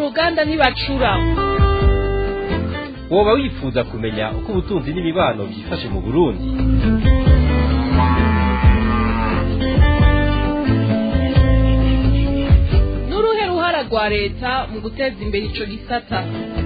ruganda ntibacura woba wifuza kumenya uko ubutunzi n'imibano byifashe mu burundi n'uruhe ruhara rwa leta mu guteza imbere ico gisata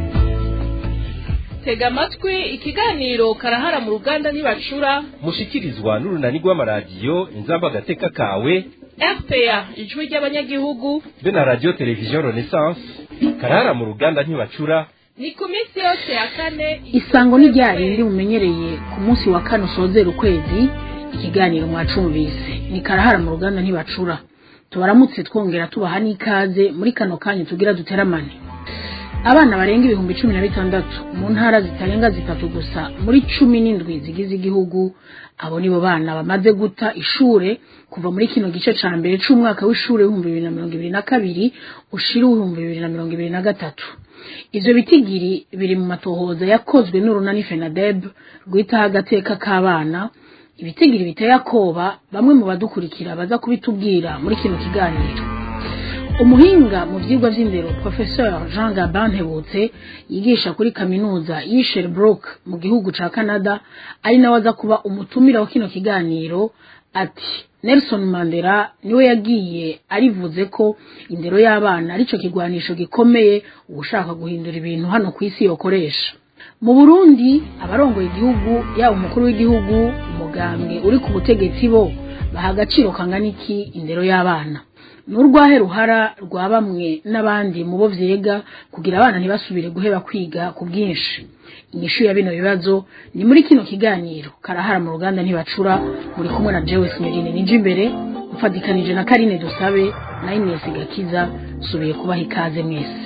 tega amatwi ikiganiro karahara mu ruganda ntibacura mushikirizwa n'urunani rw'amaradiyo inzamba agateka kawe rpa ijwi ry'abanyagihugu be na radiyo televiziyo renaissance karahara mu ruganda ntibacura ni ku minsi yose ya kane isango ni rya rindi mumenyereye ku munsi wa kane usozera ukwezi ikiganiro mwacumvise ni karahara mu ruganda ntibacura tubaramutse twongera tubaha n'ikaze muri kano kanya tugira duteramane abana barenga ibihumbi cumi na bitandatu mu ntara zitarenga zitatu gusa muri cumi n'indwi zigize igihugu abo nibo bana bamaze guta ishure kuva muri kino gice ca mbere c'umwaka w'ishure w'ibihumbi bibiri na mirongo ibiri na kabiri ushira w'ibihumbi bibiri na mirongo ibiri na gatatu ivyo bitigiri biri mu matohoza yakozwe n'urunani fenadeb rwitaho agateka k'abana ibitigiri biteye akoba bamwe mu badukurikira baza kubitubwira muri kino kiganiro umuhinga mu vyigwa vy'indero professeur jean gabin ntebutse yigisha kuri kaminuza y'i sherbrooke mu gihugu ca canada ari nawe aza kuba umutumira wa kino kiganiro ati nelson mandela niwe yagiye arivuze ko indero y'abana arico kigwanisho gikomeye uwushaka guhindura ibintu hano ku isi yokoresha mu burundi abarongoye igihugu yaba umukuru w'igihugu umugambwe uri ku butegetsi bo baha agaciro kangana iki indero y'abana n'urwahe ruhara rwa bamwe n'abandi mu bo vyega kugira abana ntibasubire guheba kwiga ku bwinshi inyishu ya bino bibazo ni muri kino kiganiro karahara mu ruganda ntibacura muri kumwe na Jewe Sinyorine nije imbere mfadikanije na Karine Dusabe na Ines Gakiza subiye kubaha ikaze mwese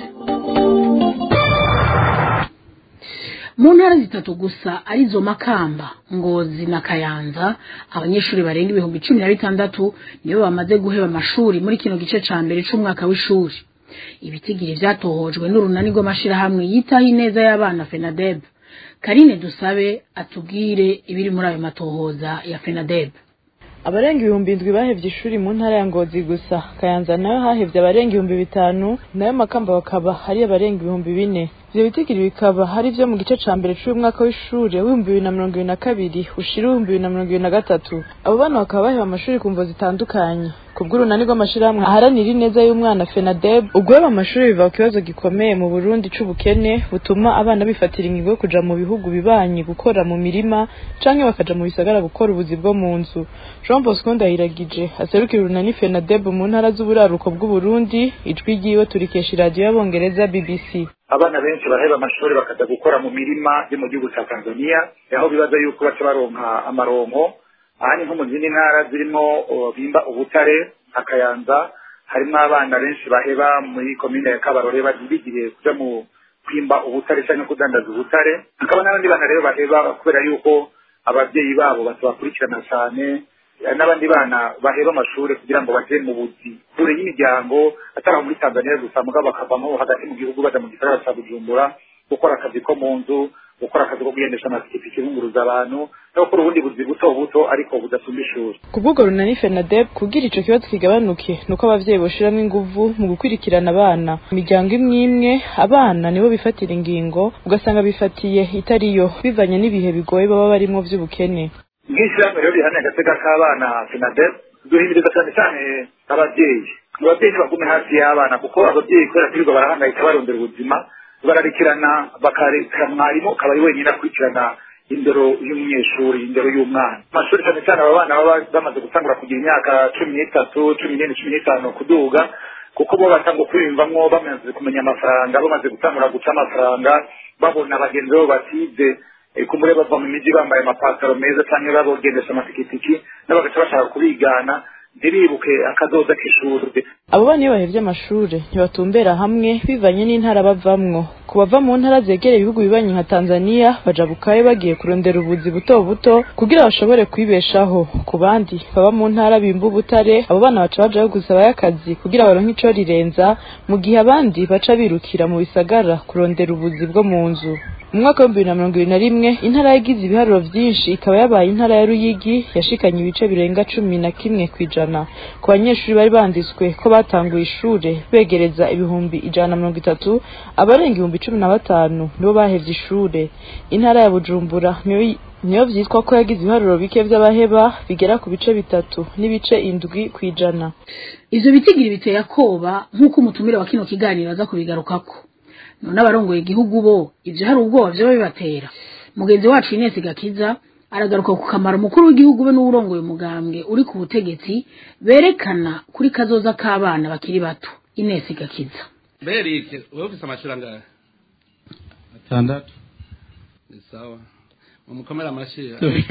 mu ntara zitatu gusa arizo makamba ngozi na kayanza abanyeshuri barenga ibihumbi cumi na bitandatu nibo bamaze guheba amashuri muri kino gice ca mbere c'umwaka w'ishuri ibitigiri vyatohojwe n'urunani rw'amashirahamwe yitaho ineza y'abana fenadeb karine dusabe atubwire ibiri muri ayo matohoza ya fenadeb abarenga ibihumbi indwi bahevye ishuri mu ntara ya ngozi gusa kayanza nayo hahevye abarenga ibihumbi bitanu nayo makamba bakaba hari abarenga ibihumbi bine ivyo bitigiri bikaba hari vyo mu gice ca mbere c'uyu mwaka w'ishure w'ibihumbi bibiri na mirongo ibiri na kabiri ushira ibihumbi bibiri na mirongo ibiri na gatatu abo bana bakaba baheba amashuri ku mvo zitandukanye kubw'urunani rw'amashirahamwe aharanira ineza y'umwana fenadeb uguheba amashuri biva ku kibazo gikomeye mu burundi c'ubukene butuma abana bifatira ingingo yo kuja mu bihugu bibanyi gukora mu mirima canke bakaja mu bisagara gukora ubuzi bwo mu nzu jean bosco ndahiragije aserukira urunani fenadeb mu ntara z'uburaruko bw'uburundi ijwi ryiwe turikesha iradiyo y'abongereza bbc abana benshi baraheba amashuri bakaja gukora mu mirima yo mu gihugu ca tanzania aho bibaza yuko baca baronka amaronko aha ni nko mu zindi ntara zirimo bimba ubutare akayanza harimo abana benshi baheba muri komine ya kabarore bigiriye kuja mu kwimba ubutare canke kudandaza ubutare hakaba n'abandi bana rero baheba kubera yuko abavyeyi babo batabakurikirana cane n'abandi bana baheba amashuri kugira ngo baje mu buzi kure y'imiryango atari muri tanzania gusa mugabo bakavamo hagati mu gihugu baja mu gisagara ca bujumbura gukora akazi ko mu nzu gukora akazi ko kugendesha amapikipiki bunguruza abantu no gukora ubundi buzi buto buto ariko budasumba ishuri ku bw'ubwo runani fenadeb kugira ico kibazo kigabanuke nuko abavyeyi boshiramwo inguvu mu gukurikirana abana imiryango imwe imwe abana nibo bifatira ingingo ugasanga bifatiye itariyo bivanye n'ibihe bigoye baba barimwo vy'ubukene nk'ishyirahamwe rero rihamye agateka k'abana fenadeb duhimiriza cyane cyane ababyeyi ababyeyi ntibagume hafi y'abana kuko ababyeyi kubera kwirirwa barahangayika barondera ubuzima bararikirana bakareka mwarimu akaba ari wenyine akurikirana indero y'umunyeshuri indero y'umwana amashuri cyane cyane aba bana baba bamaze gutangura kugira imyaka cumi n'itatu cumi n'ine cumi n'itanu kuduga kuko bo batangwa kwiyumvamwo bamaze kumenya amafaranga bamaze gutangura guca amafaranga babona bagenzi babo batize kumure bava mu miji bambaye amapataro meza cyangwa bagendesha amapikipiki n'abagaca bashaka kubigana ntiribuke akazoza k'ishuri abo bana iyo bahevye amashure ntibatumbera hamwe bivanye n'intara bavamwo ku bava mu ntara zegereye ibihugu bibanyi nka tanzania baja bukayo bagiye kurondera ubuzi buto buto kugira bashobore kwibeshaho ku bandi baba mu ntara bimba ubutare abo bana baca bajayo gusabayo akazi kugira baronke ico rirenza mu gihe abandi baca birukira mu bisagara kurondera ubuzi bwo mu nzu mu mwaka w'ibihumbi bibiri na mirongo ibiri na rimwe intara yagize ibiharuro vyinshi ikaba yabaye intara ya ruyigi yashikanye ibice birenga cumi na kimwe kw'ijana ku banyeshuri bari banditswe ko batanguye ishure begereza ibihumbi ijana na mirongo itatu abarenga ibihumbi cumi na batanu nibo bahevye ishure intara ya bujumbura niyo niyo vyitwa ko yagize ibiharuro bike vy'abaheba bigera ku bice bitatu n'ibice indwi kw'ijana ivyo bitigiri biteye akoba nk'uko umutumire wa kino kiganiro aza kubigarukako none abarongoye igihugu bo ivyo hari ubwoba vyoba bibatera mugenzi wacu Ines Gakiza aragaruka ku kamaro mukuru w'igihugu be n'uwurongoye umugambwe uri ku butegetsi berekana kuri kazoza k'abana bakiri bato Ines Gakiza berike wowe ufise amashuri angahe atandatu ni sawa mumukomere amashyi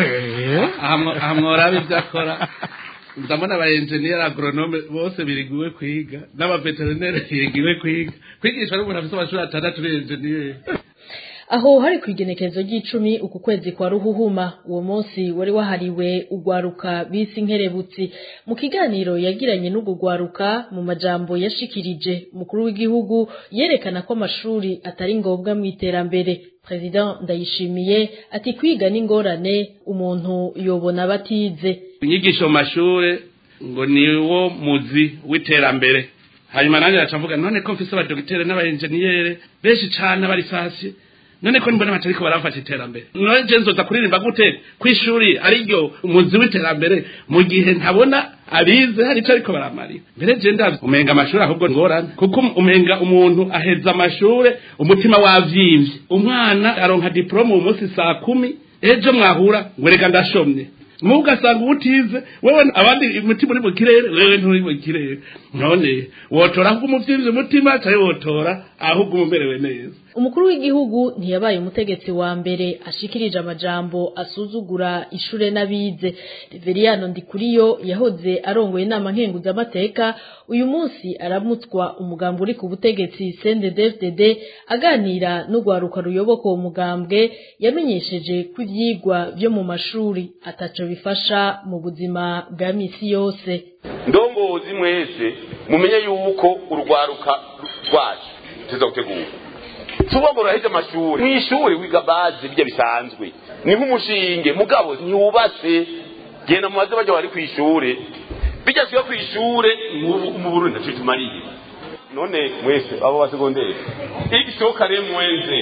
aha mwo- aha mworaba ibyo akora ndabona aba enjeniyeri agronome bose biriguwe kwiga n'abaveterineri bigiwe kwiga kwigishwa n'umuntu afite amashuri atandatu uri enjeniyeri aho hari ku igenekerezo ry'icumi uku kwezi kwa ruhuhuma uwo munsi wari wahariwe ugwaruka bisi nkerebutsi mu kiganiro yagiranye n'ubwo gwaruka mu majambo yashikirije umukuru w'igihugu yerekana ko amashuri atari ngombwa mu iterambere president ndayishimiye ati kwiga n'ingorane umuntu yobona batize inyigisho mu mashuri ngo niwo muzi w'iterambere hanyuma nanjye naca mvuga none ko mfise abadogitere n'abaenjeniyeri benshi cane bari fasi none ko mbona batariko barafata iterambere none je nzoza kuririmba gute kw'ishuri ariryo umuzi w'iterambere mu gihe ntabona abize hari ico ariko baramarira mbere je ndazi umenga amashuri ahubwo ngorane kuko umenga umuntu aheza amashure umutima wavyimvye umwana aronka diplome uyu munsi saa kumi ejo mwahura ngo reka ndashomye mubu ugasanga ubutize wewe abandi umutima uri mu kirere wewe nturi mu kirere none wotora ahubwo umuvyimvye umutima canke wotora ahubwo umumerewe neza umukuru w'igihugu ntiyabaye umutegetsi wa mbere ashikirije amajambo asuzugura ishure n'abize reveriyano ndikuriyo yahoze arongoye inama nkenguzamateka uyu munsi aramutswa umugambi uri ku butegetsi cndd aganira n'urwaruka ruyoboka uwo mugambwe yamenyesheje ko ivyigwa vyo mu mashuri ataco bifasha mu buzima bwa misi yose ndongozi mwese mumenye yuko urwaruka rwacu tuza gutegura tuba ngo uraheze amashuri mw'ishuri wiga bazi bijya bisanzwe ni nk'umushinge mugabo ntiwubatse genda mu baze bajya bari kw'ishure bijya siba kw'ishure mu- mu burundi ntaco tumariye none mwese abo ba segonderi x kare mwenze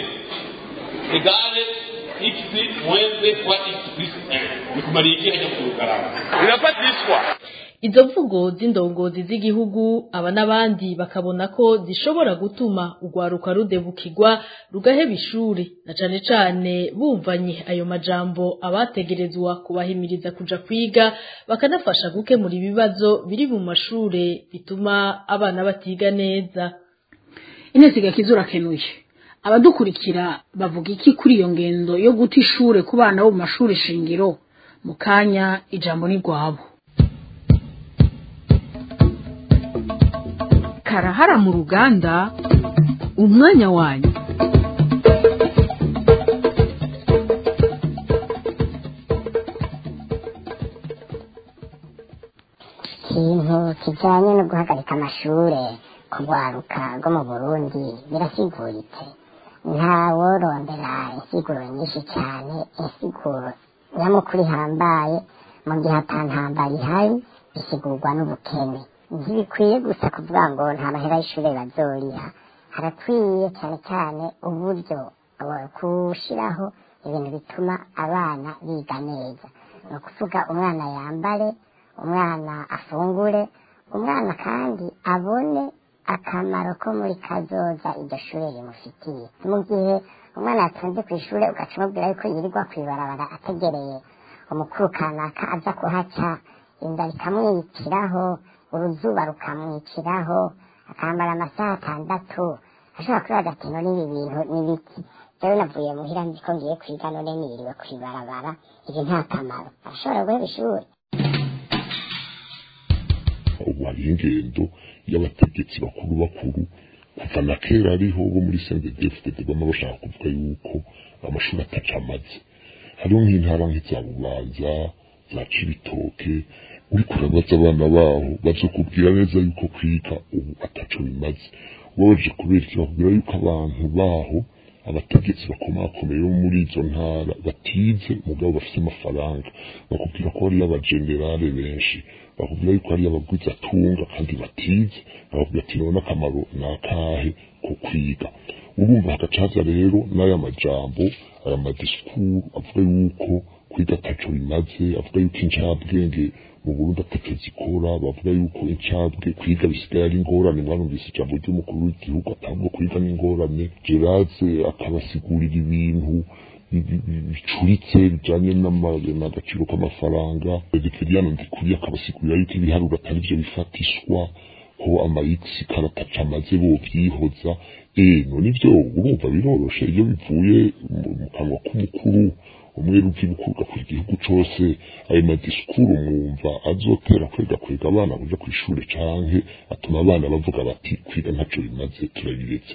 egale x mwenze kwa x plus 1 bikumariye iki hajya kurugarama birafatishwa izo mvugo z'indongozi z'igihugu aba n'abandi bakabona ko zishobora gutuma urwaruka rudebukirwa rugaheba ishuri na cane cane bumvanye ayo majambo abategerezwa kubahimiriza kuja kwiga bakanafasha gukemura ibibazo biri mu mashure bituma abana batiga neza Ines Gakiza urakenuye abadukurikira bavuga iki kuri iyo ngendo yo guta ishure ku bana bo mu mashuri shingiro mu kanya ijambo ni rwabo karahara mu ruganda umwanya wanyu ikintu kijanye no guhagarika amashure kugwaruka rwo mu burundi birasiguritse ntaworondera insiguro nyinshi cyane insiguro nyamukuru ihambaye mu gihe atantambara ihari bisigurwa n'ubukene ntibikwiye gusa kuvuga ngo nta mahera y'ishure bazoriha harakwiye cyane cyane uburyo eh, kushiraho ibintu bituma abana biga neza ni ukuvuga umwana yambare umwana afungure umwana kandi abone akamaro ko muri kazoza iryo shure rimufitiye mu gihe umwana yatonze ku ishure ugaca umubwira yuko yirirwa kw'ibarabara ategereye umukuru kanaka aza kuhaca inda rikamwiciraho uruzuba rukamwiciraho akambara amasaha atandatu ashobora kubibaza ati none ibi bintu ni biki jewe navuye muhira nzi ko ngiye kwiga none niriwe kw'ibarabara ibi nta kamaro arashobora guheba ishuri ubu hariho ingendo y'abategetsi bakuru bakuru kuva na kera ariho bo muri sendedefudede bama bashaka kuvuga yuko amashuri ataca amaze hariho nk'intara nk'iza bubanza za cibitoke uriko urabaza abana baho bazokubwira neza yuko kwiga ubu ataco bimaze ubabaje kubera iki bakubwira yuko abantu baho abategetsi bakomakomeye bo muri izo ntara batize mugabo bafite amafaranga bakubwira ko hariyo abajenerale benshi bakubwira yuko hariyo abagwizatunga kandi batize bakubwira ati none akamaro ni akahe ko kwiga urumva hagacaza rero n'aya majambo aya madisikuru avuga yuko kwiga ataco bimaze avuga yuko incabwenge mu Burundi ataco zikora bavuga yuko incabwe kwiga bisigaye ari ingorane mwarumvise ijambo ry'umukuru w'igihugu atabwo kwiga n'ingorane Gerase akabasigurira ibintu bicuritse bijanye n'agaciro k'amafaranga Ezekiel Ndikuri akabasigurira yuko ibiharuro atari byo bifatishwa ko amayiksi karataca amaze bo byihoza eh none ibyo urumva biroroshe iyo bivuye mu kanwa k'umukuru umwe rubyirukuga ku gihugu cose ayo madisikuru mwumva azotera kwega kwega abana kuja kw'ishure canke atuma abana bavuga bati kwiga ntaco bimaze turabiretse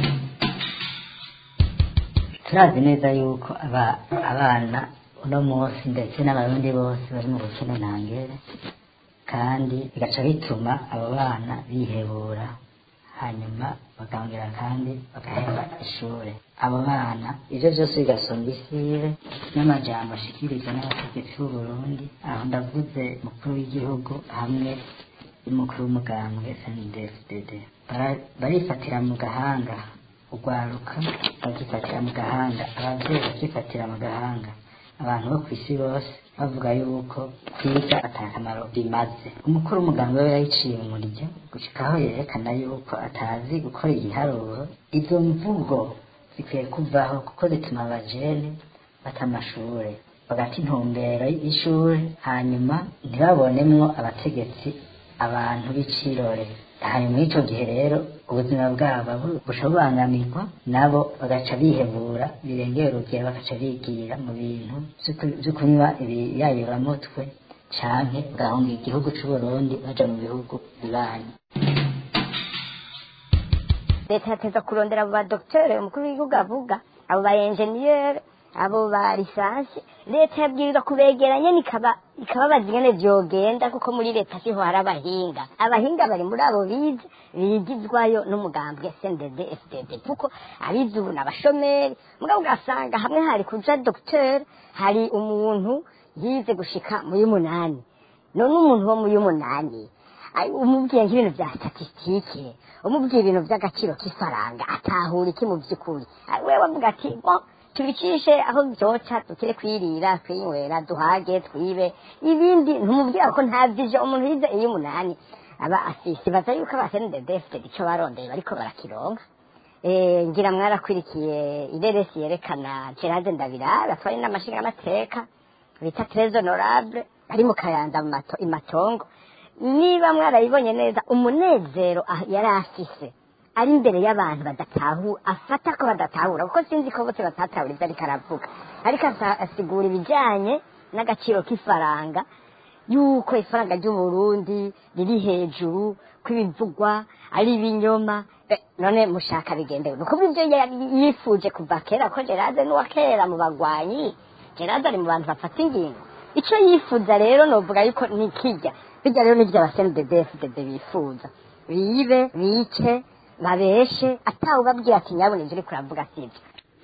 turazi neza yuko aba abana uno munsi ndetse n'abarundi bose bari mu bukene ntangere kandi bigaca bituma abo bana bihebura hanyuma bakongera kandi bagaheba ishure abo bana ivyo vyose bigasumba isibe n'amajambo ashikirizwa n'abategetsi b'uburundi aho ndavuze mukuru w'igihugu hamwe n'umukuru w'umugambwe sndsdd barifatira mu gahanga urwaruka bakifatira mu gahanga abavyeyi bakifatira mu gahanga abantu bo kw'isi bose bavuga yuko kwiga atakamaro bimaze umukuru w'umuganga we yayiciye umurya gushikaho yerekana yuko atazi gukora igiharuro izo mvugo zikwiye kuvaho kuko zituma abajene bata amashure bagata intumbero y'ishure hanyuma ntibabonemwo abategetsi abantu b'icirore hanyuma y'ico gihe rero ubuzima bwabo busha bubangamirwa nabo bagaca bihebura birengera urugero bagaca bigira mu bintu vyo kunywa ibiyayuramutwe canke bagahunga igihugu c'uburundi baja mu bihugu bibanyi leta yateza kurondera abo badokiteri umukuru w'igihugu avuga abo ba enjeniyeri abo ba lisansi leta yabwirizwa kubegeranya nikaba ikababaza ingene vyogenda kuko muri leta siho hari abahinga abahinga bari muri abo bize bigizwayo n'umugambwe SNDD FDD kuko abize ubu n'abashomeri mugabo ugasanga hamwe hari kuja docteur hari umuntu yize gushika muri munani none umuntu wo muri munani umubwiye nk'ibintu vya statistike umubwiye ibintu vy'agaciro k'ifaranga atahura iki mu vy'ukuri wewe avuga ati tubicishe aho byoca dukire kwirira kwinywera duhage twibe ibindi ntumubwira ko nta vision umuntu yize iyo umunani aba afise baza yuko abasende defte ico barondeye bariko barakironka eh ngira mwarakwirikiye ireresi yerekana Gerard Ndabira batwaye n'amashinga amateka bita très honorable ari mu kayanza mu mato imatongo niba mwarayibonye neza umunezero yari afise ari imbere y'abantu badatahura afata ko badatahura kuko sinzi ko bose batatahura ibyo ariko aravuga ariko asigura ibijyanye n'agaciro k'ifaranga yuko ifaranga ry'uburundi riri hejuru kw'ibivugwa ari ibinyoma none mushaka bigendewe ni ukuvuga ibyo yifuje kuva kera ko gerade n'uwa kera mu bagwanyi gerade ari mu bantu bafata ingingo icyo yifuza rero novuga yuko nikijya bijya rero n'ibyo abasenidedefudede bifuza bibe bice babeshe atawe ubabwira ati nyabona ibyo uriko uravuga sibyo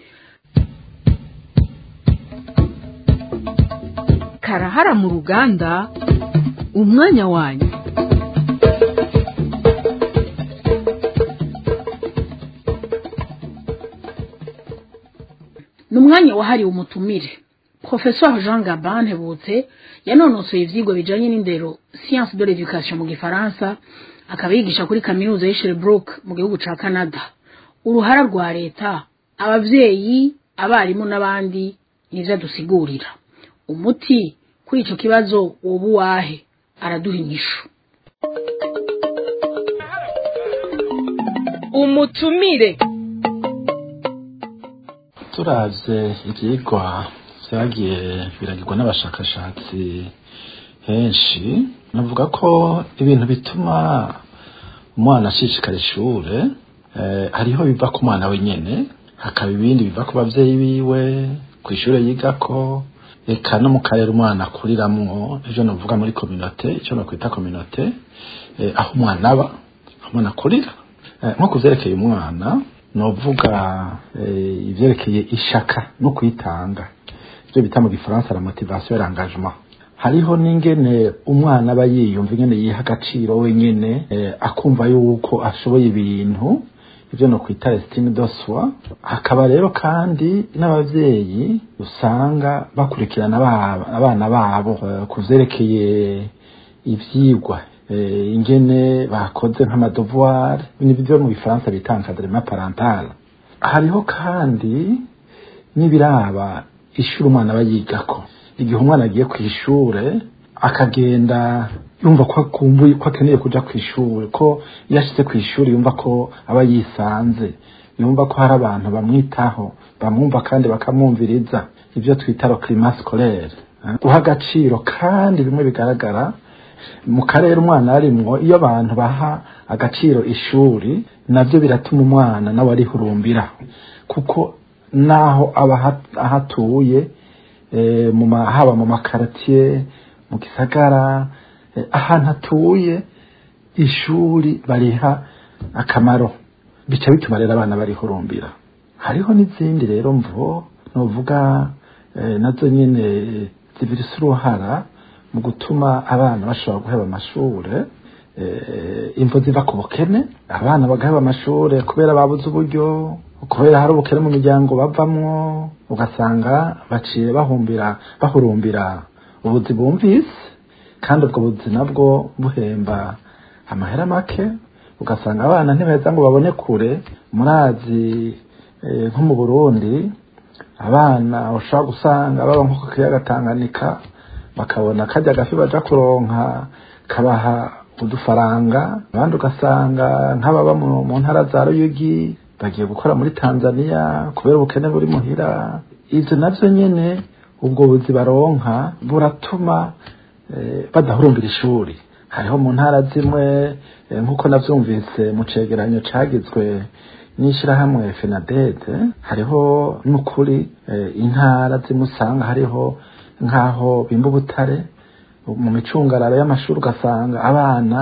karahara mu ruganda umwanya wanyu ni umwanya wahariwe umutumire professeur jean gabin hebutse yanonosoye ivyigwa bijanye n'indero science de l'éducation mu gifaransa akaba yigisha kuri kaminuza y'Sherbrooke mu gihugu ca Canada uruhara rwa leta abavyeyi abarimu n'abandi nivyo adusigurira umuti kuri ico kibazo woba uwahe araduha inyishu umutumire turavye ivyigwa vyagiye biragirwa n'abashakashatsi henshi navuga ko ibintu bituma umwana ashishikara ishure hariho biva ku mwana wenyene hakaba ibindi biva ku bavyeyi biwe ku ishure yigako eka no mu karere umwana akuriramwo ivyo novuga muri kominote ico nokwita kominote aho umwana aba aho umwana akurira nko kuvyerekeye umwana novuga eh, ivyerekeye ishaka no kwitanga ivyo bita mu gifaransa la motivation et l'engagement hariho n'ingene umwana aba yiyumva ingene yiha agaciro wenyene eh, akumva yuko ashoboye ibintu ivyo no kwita estime de soi hakaba rero kandi n'abavyeyi usanga bakurikirana aba- abana babo eh, ku vyerekeye ivyigwa eh, ingene bakoze nk'amadevoir n'ibyo mu bifaransa bita encadrement parental hariho kandi n'ibiraba ishuri umwana aba yigako igihe umwana agiye ku ishure akagenda yumva ko akumbuye ko akeneye kuja ku ishuri ko iyo ashitse ku ishuri yumva ko aba yisanze yumva ko hari abantu bamwitaho bamwumva kandi bakamwumviriza ibyo twita le climat scolaire eh, guha agaciro kandi bimwe bigaragara mu karere umwana arimwo iyo abantu baha agaciro ishuri navyo biratuma umwana nawe arihurumbira kuko naho aba aha- ahatuye eh, mu ma- haba mu makaratiye mu gisagara eh, ahantu atuye ishuri bariha akamaro bica bituma rero abana barihurumbira hariho n'izindi rero mvo novuga eh, nazo nyene zibirisa uruhara mu gutuma abana bashobora guheba amashure eh, imvo ziva ku bukene abana bagaheba amashure kubera babuze uburyo kubera hari ubukene mu miryango bavamwo ugasanga baciye bahumbira bahurumbira ubuzi bumvise kandi ubwo buzi nabwo buhemba amahera make ugasanga abana ntibeza ngo babone kure murazi eh, nko mu burundi abana ushobora gusanga baba nko ku kiyaga tanganyika bakabona kajya gafi baja kuronka kabaha udufaranga abandi ugasanga nk'ababa mu mu ntara za ruyugi bagiye gukora muri tanzania kubera ubukene buri muhira ivyo navyo nyene ubwo buzi baronka buratuma eh, badahurumbira ishuri hariho mu ntara zimwe eh, nk'uko navyumvise mu cegeranyo cagizwe n'ishirahamwe fenadede hariho n'ukuri eh, intara zimwe usanga hariho nk'aho bimba ubutare mu micungararo y'amashuri ugasanga abana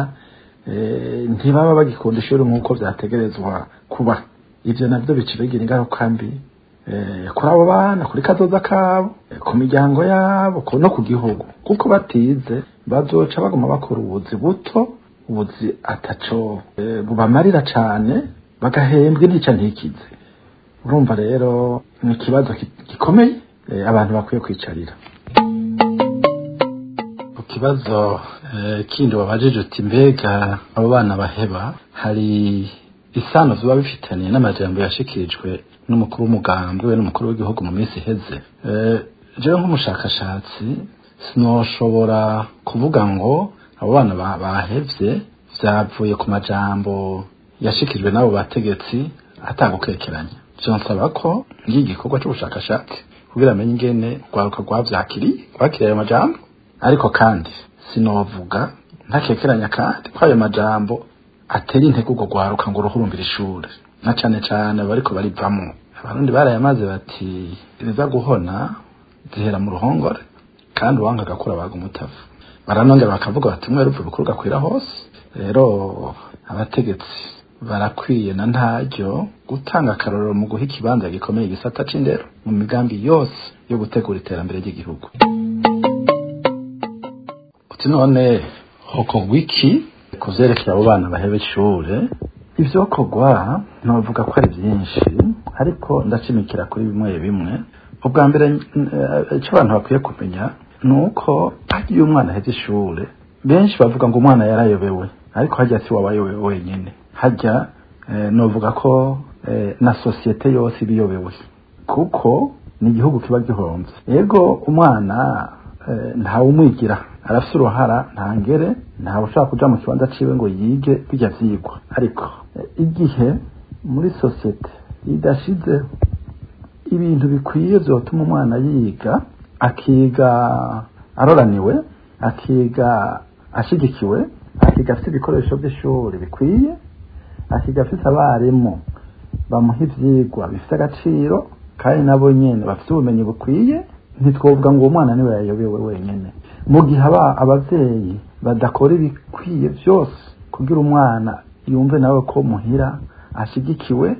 eh, ntibaba bagikunda ishuri nk'uko vyategerezwa kuba ivyo navyo bica bigira ingaruka mbi eh, kuri abo bana kuri kazoza kabo eh, ku miryango yabo ku- no ku gihugu kuko batize bazoca baguma bakora ubuzi buto ubuzi ataco eh, bubamarira cane bagahembwa intica ntikize urumva rero ni ikibazo ki- gikomeye eh, abantu bakwiye kwicarira ku kibazo eh, kindi wabajije uti mbega abo bana baheba hari isano ziba bifitaniye n'amajambo yashikirijwe n'umukuru w'umugambi we n'umukuru w'igihugu mu minsi iheze Eh, jewe nk'umushakashatsi sinoshobora kuvuga ngo abo bana ba- bahevye vyavuye ku majambo yashikirijwe n'abo bategetsi atagukekeranya vyonsaba ko ngiye igikorwa c'ubushakashatsi kugira amenye ingene rwaruka rwavyakiriye rwakiriye ayo majambo ariko kandi sinovuga ntakekeranya kandi ko ayo majambo atera intego urwo rwaruka ngo ruhurumbire ishure na cane cane bariko barivamwo abarundi barayamaze bati ibiza guhona zihera mu ruhongore kandi uwanga agakura baga umutavu baranongera bakavuga bati mwe rupfu rukuru gakwira hose rero abategetsi barakwiye na ntaryo gutanga akarorero mu guha ikibanza gikomeye igisata c'indero mu migambi yose yo gutegura iterambere ry'igihugu uti none hokorwa iki ku vyerekeye abo bana baheba ishure ivyokorwa novuga ko ari vyinshi ariko ndacimikira kuri bimwe bimwe ubwa mbere eh, ico abantu bakwiye kumenya ni uko hagiye umwana aheze ishure benshi bavuga ngo umwana yarayobewe ariko hajya si wabayobewe wenyine hajya eh, novuga ko eh, na sosiyete yose ibiyobewe kuko ni igihugu kiba gihomvye yego umwana eh, ntawe umwigira arafise uruhara ntangere ntawe ushaka kuja mu kibanza ciwe ngo yige bijya vyigwa ariko eh, igihe muri sosiyete idashize ibintu bikwiye vyotuma umwana yiga akiga aroraniwe akiga ashigikiwe akiga afite ibikoresho by'ishuri bikwiye akiga afite abarimu bamuha ivyigwa bifite agaciro kandi nabo nyene bafite ubumenyi bukwiye ntitwovuga ngo uwo mwana niwe yayobewe wenyene mu gihe aba abavyeyi badakora ibikwiye vyose kugira umwana yumve nawe ko muhira ashigikiwe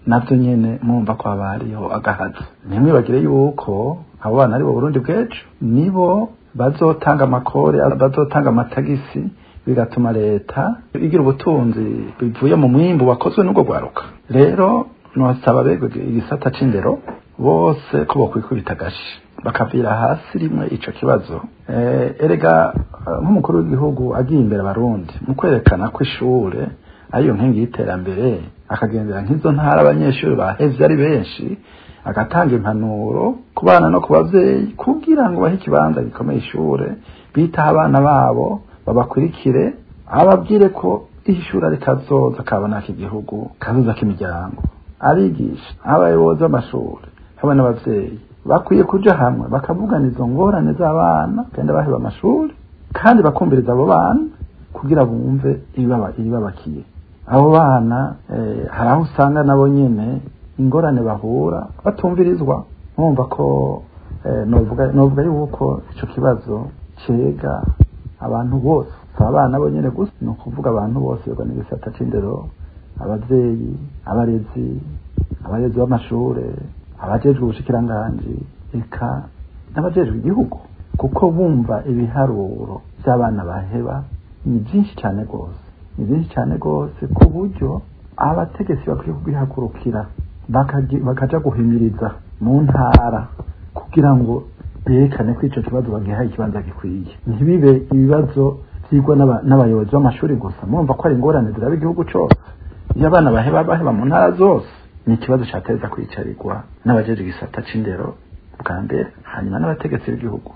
navyo nyene mwumva ko haba hariho agahazo ntimwibagire yuko abo bana ari bo burundi bw'ejo nibo bazotanga amakore bazotanga amatagisi bigatuma leta igira ubutunzi bivuye mu mwimbu wakozwe n'ubwo rwaruka rero nosaba bego igisata c'indero bose ko bokwikubita agashi bakavira hasi rimwe ico kibazo eh, erega nk'umukuru w'igihugu agiye imbere abarundi mu kwerekana ko ishure ariyo nkingi y'iterambere akagendera nk'izo ntara abanyeshuri bahevye ari benshi agatanga impanuro ku bana no ku bavyeyi kugira ngo bahe ikibanza gikomeye ishure bitaho abana babo babakurikire ababwire ko ishuri ari kazoza kabona k'igihugu kazoza k'imiryango abigisha abayobozi b'amashuri hamwe n'abavyeyi bakwiye kuja hamwe bakavugana izo ngorane z'abana kandi baheba amashuri kandi bakumviriza abo bana kugira bumve ibibabakiye abo bana hari aho usanga nabo nyene ingorane bahura batumvirizwa mwumva ko novuga yuko ico kibazo cega abantu bose si abana bo nyene gusa ni ukuvuga abantu bose yoga n'igisata c'indero abavyeyi abarezi abarezi b'amashure abajejwe ubushikiranganji eka n'abajejwe igihugu kuko bumva ibiharuro by'abana baheba ni byinshi cyane rwose ni byinshi cyane rwose ku buryo abategetsi bakwiye kubihagurukira bakaja guhimiriza mu ntara kugira ngo berekane ko ico kibazo bagihaye ikibanza gikwiye ntibibe ibibazo vyigwa n'abayobozi b'amashuri gusa murumva ko ari ingorane ziraba igihugu cose iyo abana baheba baheba mu ntara zose ni ikibazo cyateza kwicarirwa n'abajeje igisata c'indero bwa mbere hanyuma n'abategetsi b'igihugu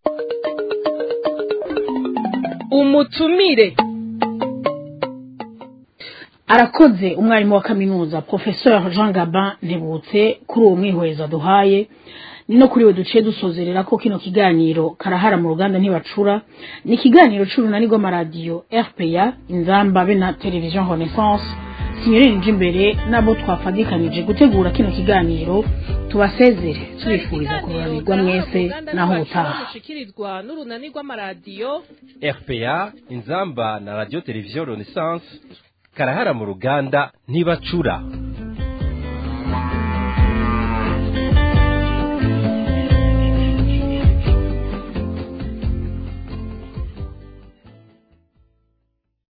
umutumire arakoze umwarimu wa kaminuza professeur jean gabin ntibutse kuri uwo mwihweza duhaye ni no kuri we duciye dusozerera ko kino kiganiro karahara mu ruganda ntibacura ni ikiganiro c'urunani rw'amaradiyo rpa inzamba be na television renaissance sinyorere nje imbere nabo twafadikanije gutegura kino kiganiro tubasezere tubifuriza kururanirwa mwese naho ubutaha mushikirizwa n'urunani rw'amaradiyo rpa inzamba na radio television renaissance karahara mu ruganda ntibacura